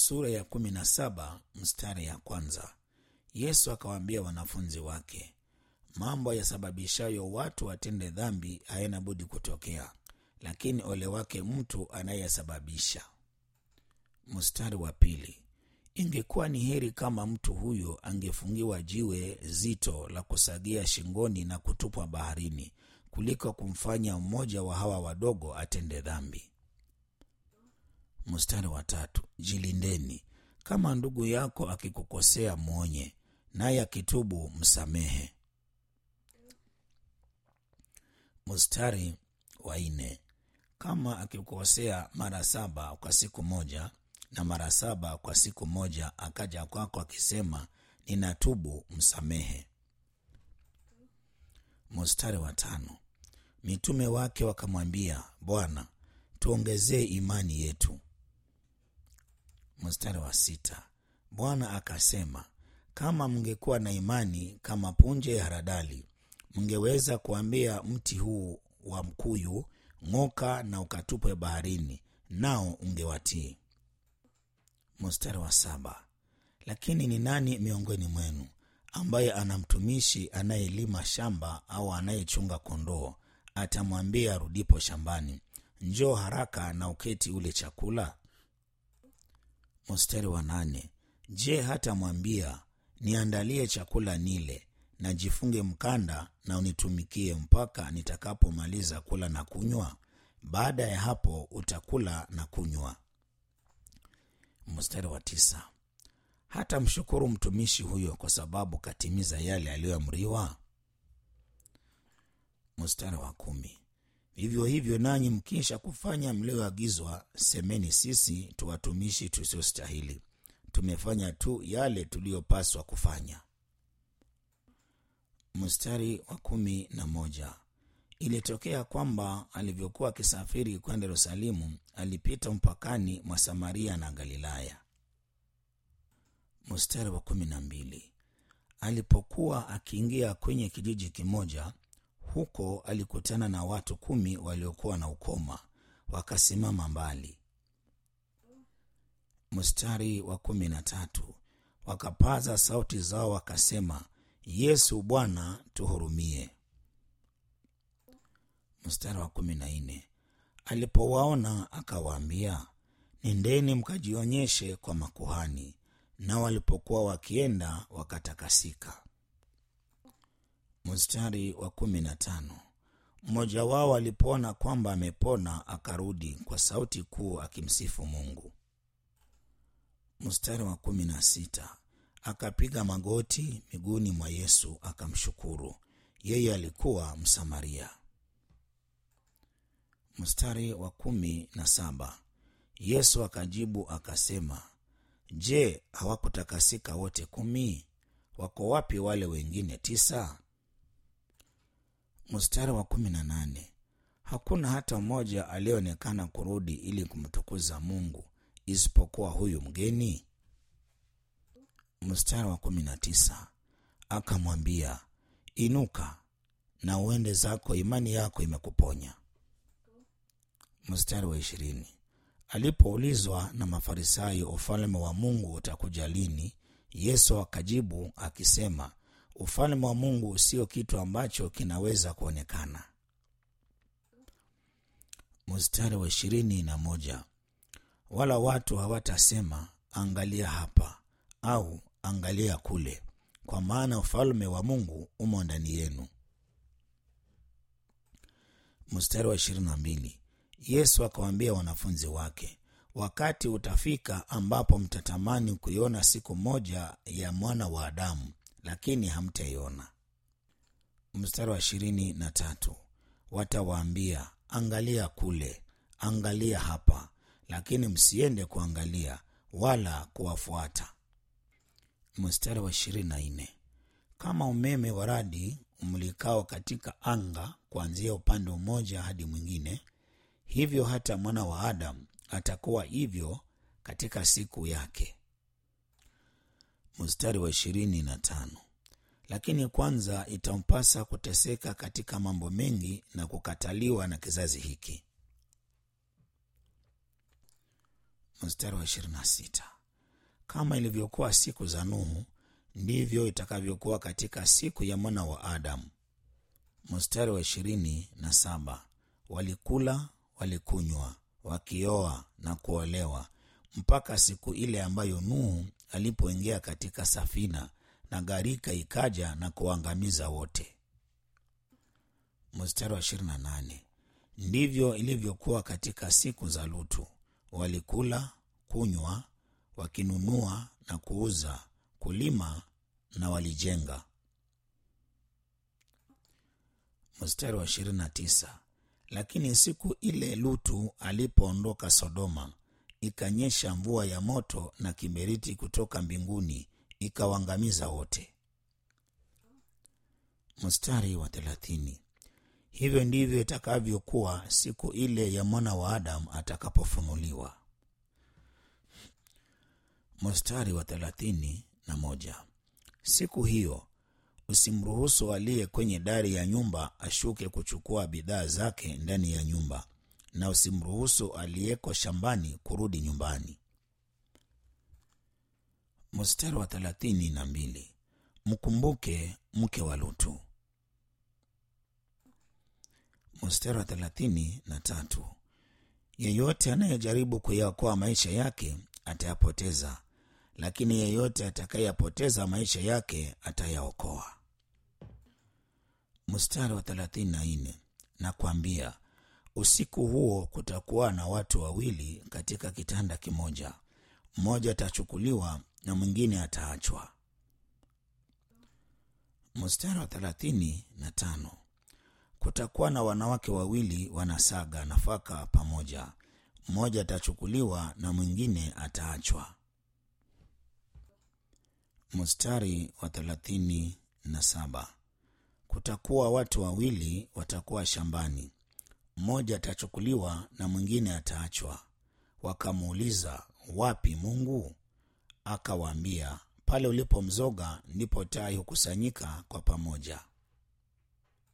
sura ya kumi na saba mstari ya kwanza yesu akawaambia wanafunzi wake mambo yasababishayo watu watende dhambi hayana budi kutokea lakini ole wake mtu anayesababisha mstari wa pili ingekuwa ni heri kama mtu huyo angefungiwa jiwe zito la kusagia shingoni na kutupwa baharini kuliko kumfanya mmoja wa hawa wadogo atende dhambi mstari wa tatu jilindeni kama ndugu yako akikukosea mwonye naye akitubu msamehe mstari wa nne kama akikukosea mara saba kwa siku moja na mara saba kwa siku moja akaja kwako akisema ninatubu msamehe mstari wa tano mitume wake wakamwambia bwana tuongezee imani yetu mstari wa sita bwana akasema kama mngekuwa na imani kama punje ya haradali mngeweza kuambia mti huu wa mkuyu ng'oka na ukatupwe baharini nao ungewatii mstari wa saba lakini ni nani miongoni mwenu ambaye ana mtumishi anayelima shamba au anayechunga kondoo atamwambia arudipo shambani njoo haraka na uketi ule chakula mstari wa nane je hatamwambia niandalie chakula nile na jifunge mkanda na unitumikie mpaka nitakapomaliza kula na kunywa baada ya hapo utakula na kunywa mstari wa tisa hata mshukuru mtumishi huyo kwa sababu katimiza yale aliyoamriwa mstari wa kumi vivyo hivyo nanyi mkisha kufanya mlioagizwa semeni sisi tuwatumishi tusiostahili tumefanya tu yale tuliyopaswa kufanya mstari wa kumi na moja ilitokea kwamba alivyokuwa akisafiri kwenda yerusalemu alipita mpakani mwa samaria na galilaya mstari wa kumi na mbili alipokuwa akiingia kwenye kijiji kimoja huko alikutana na watu kumi waliokuwa na ukoma wakasimama mbali mstari wa kumi na tatu wakapaza sauti zao wakasema yesu bwana tuhurumie mstari wa kumi na nne alipowaona akawaambia nendeni mkajionyeshe kwa makuhani na walipokuwa wakienda wakatakasika mstari wa kumi na tano mmoja wao alipoona kwamba amepona akarudi kwa sauti kuu akimsifu mungu mstari wa kumi na sita akapiga magoti miguuni mwa yesu akamshukuru yeye alikuwa msamaria mstari wa kumi na saba yesu akajibu akasema je hawakutakasika wote kumi wako wapi wale wengine tisa mstari wa kumi na nane hakuna hata mmoja aliyeonekana kurudi ili kumtukuza mungu isipokuwa huyu mgeni mstari wa kumi na tisa akamwambia inuka na uende zako imani yako imekuponya mstari wa ishirini alipoulizwa na mafarisayo ufalme wa mungu utakuja lini yesu akajibu akisema ufalme wa mungu sio kitu ambacho kinaweza kuonekana mstari wa ishirini na moja wala watu hawatasema angalia hapa au angalia kule kwa maana ufalme wa mungu umo ndani yenu mstari wa ishirini na mbili yesu akawaambia wanafunzi wake wakati utafika ambapo mtatamani kuiona siku moja ya mwana wa adamu lakini hamtaiona mstari wa ishirini na tatu watawaambia angalia kule angalia hapa lakini msiende kuangalia wala kuwafuata mstari wa ishirini na nne kama umeme wa radi umlikao katika anga kuanzia upande mmoja hadi mwingine hivyo hata mwana wa adamu atakuwa hivyo katika siku yake mstari wa ishirini na tano lakini kwanza itampasa kuteseka katika mambo mengi na kukataliwa na kizazi hiki mstari wa ishirini na sita kama ilivyokuwa siku za nuhu ndivyo itakavyokuwa katika siku ya mwana wa adamu mstari wa ishirini na saba walikula walikunywa wakioa na kuolewa mpaka siku ile ambayo nuhu alipoingia katika safina na gharika ikaja na kuangamiza wote mstari wa ishirini na nane ndivyo ilivyokuwa katika siku za lutu walikula kunywa wakinunua na kuuza kulima na walijenga mstari wa ishirini na tisa lakini siku ile lutu alipoondoka sodoma ikanyesha mvua ya moto na kiberiti kutoka mbinguni ikawaangamiza wote mstari wa thelathini hivyo ndivyo itakavyokuwa siku ile ya mwana wa adamu atakapofunuliwa mstari wa thelathini na moja siku hiyo usimruhusu aliye kwenye dari ya nyumba ashuke kuchukua bidhaa zake ndani ya nyumba na usimruhusu aliyeko shambani kurudi nyumbani mstari wa thelathini na mbili mkumbuke mke wa lutu mstari wa thelathini na tatu yeyote anayejaribu kuyaokoa maisha yake atayapoteza lakini yeyote atakayeyapoteza maisha yake atayaokoa mstari wa thelathini na nne nakwambia usiku huo kutakuwa na watu wawili katika kitanda kimoja mmoja atachukuliwa na mwingine ataachwa mstari wa thelathini na tano kutakuwa na wanawake wawili wanasaga nafaka pamoja mmoja atachukuliwa na mwingine ataachwa mstari wa thelathini na saba kutakuwa watu wawili watakuwa shambani mmoja atachukuliwa na mwingine ataachwa wakamuuliza wapi mungu akawaambia pale ulipo mzoga ndipo tai hukusanyika kwa pamoja